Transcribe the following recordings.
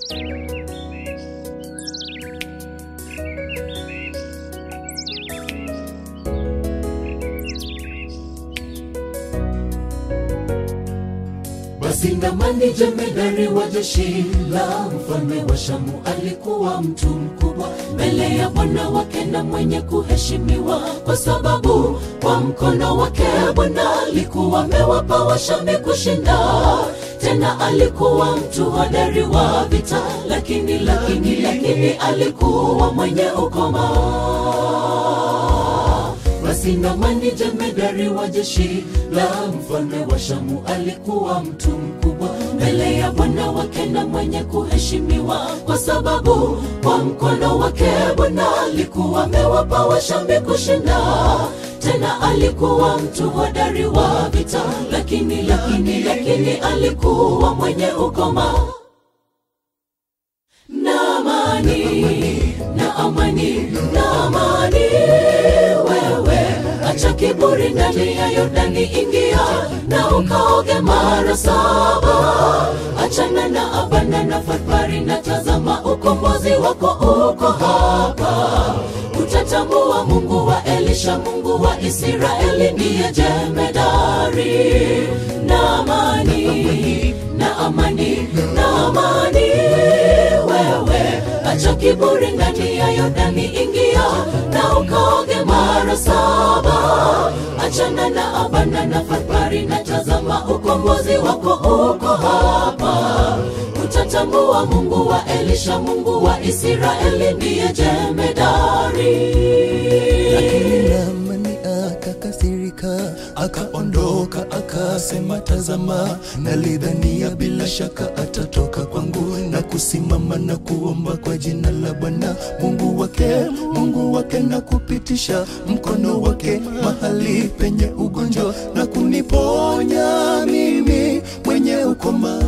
Basi Naamani jemedari wa jeshi la mfalme wa Shamu alikuwa mtu mkubwa mbele ya Bwana wake na mwenye kuheshimiwa, kwa sababu kwa mkono wake Bwana alikuwa amewapa Washami kushinda. Tena alikuwa mtu hodari wa vita, lakini lakini lakini alikuwa mwenye ukoma. Basi Naamani jemedari wa jeshi la mfalme wa Shamu alikuwa mtu mkubwa mbele ya Bwana wake na mwenye kuheshimiwa, kwa sababu kwa mkono wake Bwana alikuwa amewapa Washami kushinda. Tena alikuwa mtu hodari wa vita, lakini lakini lakini alikuwa mwenye ukoma. Naamani, Naamani, Naamani, wewe acha kiburi ndani ya Yordani, ingia na ukaoge mara saba. Achana na Abana na Farpari, na tazama ukombozi wako uko hapa. Utatambua Mungu wa Elisha, Mungu wa Israeli ndiye jemedari. Naamani, Naamani, Naamani, wewe acha kiburi ndani ya Yordani, ingia na ukaoge mara saba. Achana na Abana na Farpari, na tazama ukombozi wako uko hapa. Utatambua Mungu wa Elisha, Mungu wa Israeli ndiye jemedari. Lakini Naamani akakasirika, akaondoka, akasema, tazama, nalidhania bila shaka atatoka kwangu na kusimama na kuomba kwa jina la Bwana Mungu wake, Mungu wake, na kupitisha mkono wake mahali penye ugonjwa na kuniponya mimi mwenye ukoma.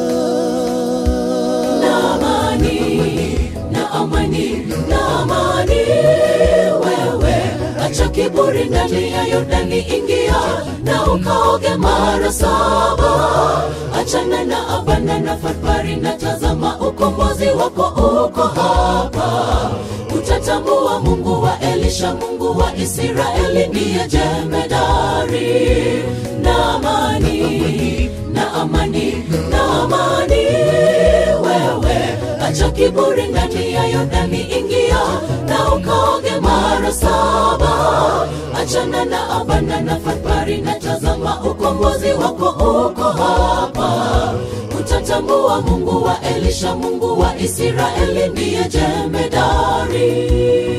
Naamani, Naamani, Naamani, wewe acha kiburi ndani ya Yordani, ingia na ukaoge mara saba. Achana na Abana na Farpari, na tazama ukombozi wako uko hapa. Utatambua Mungu wa Elisha, Mungu wa Israeli ndiye jemedari. Naamani, Naamani, Naamani, wewe acha kiburi ndani ya Yordani, ingia na ukaoge mara saba. Achana na Abana na Farpari, na tazama ukombozi wako uko hapa. Utatambua Mungu wa Elisha, Mungu wa Israeli ndiye jemedari.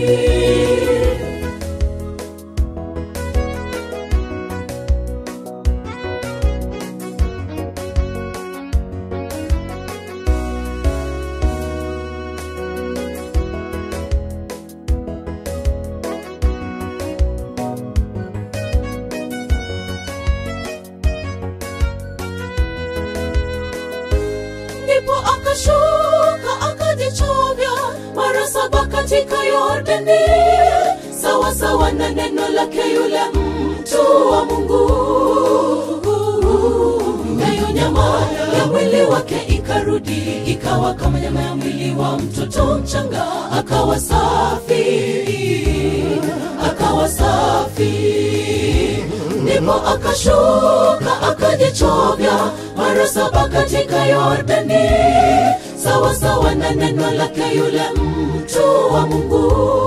ndipo akashuka akajichovya mara saba katika Yordani, sawa sawa na neno lake yule mtu wa Mungu. Nayo nyama ya mwili wake ikarudi ikawa kama nyama ya mwili wa mtoto mchanga, akawa safi, akawa safi ndipo akashuka akajichovya mara saba katika Yordani, sawa sawa na neno lake yule mtu wa Mungu.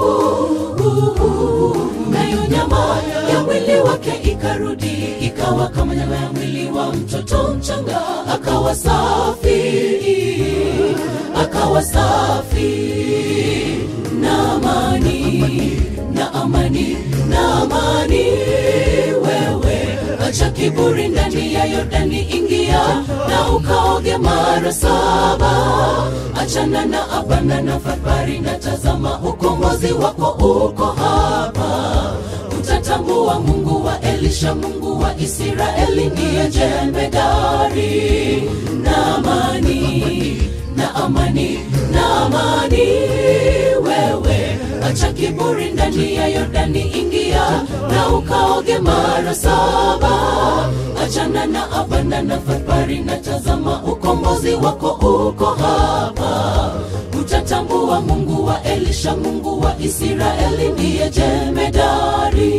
Nayo nyama ya mwili wake ikarudi ikawa kama nyama ya mwili wa mtoto mchanga, akawa safi, akawa safi. Naamani, Naamani, Naamani, wewe acha kiburi ndani ya Yordani, ingia na ukaoge mara saba. Achana na Abana na Farpari, na tazama ukombozi wako uko hapa. Utatambua Mungu wa Elisha, Mungu wa Israeli ndiye jemedari. Naamani, Naamani, Naamani, wewe acha kiburi ndani ya Yordani, ingia na ukaoge mara saba. Achana na Abana na Farpari, na tazama ukombozi wako uko hapa. Utatambua Mungu wa Elisha, Mungu wa Israeli ndiye jemedari.